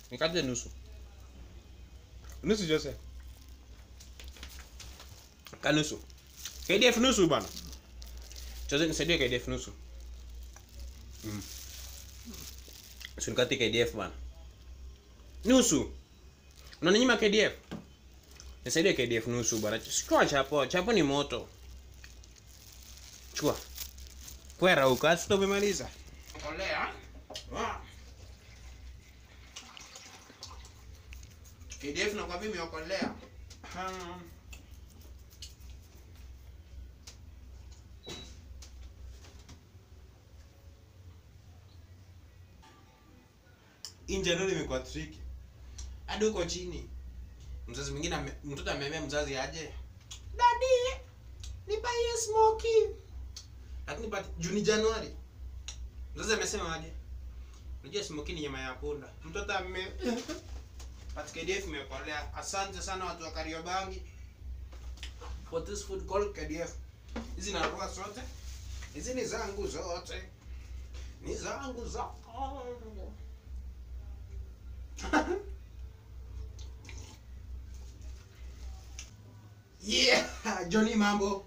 Nikate nusu. Nusu Jose. Ka nusu. KDF nusu bana. Jose nisaidie KDF nusu. Mm. Usinikate KDF bana. Nusu. Unaninyima KDF? Nisaidie KDF nusu bana. Chukua chapo, chapo ni moto. Chukua. Kwera huko, hata umemaliza. Kolea. Ah. KDF na kwa mimi okolea. Hmm. Inja ndio imekuwa tricky. Hadi huko chini. Mzazi mwingine ame- mtoto ameambia mzazi aje. Daddy, nipaie smoky. Lakini but Juni Januari. Mzazi amesema aje? Unajua smoky ni nyama ya punda. Mtoto ame But KDF imekolea. Asante sana watu wa Kariobangi. For this food called KDF. Hizi narua zote. Hizi ni zangu zote. Ni zangu zote. yeah, Johnny mambo.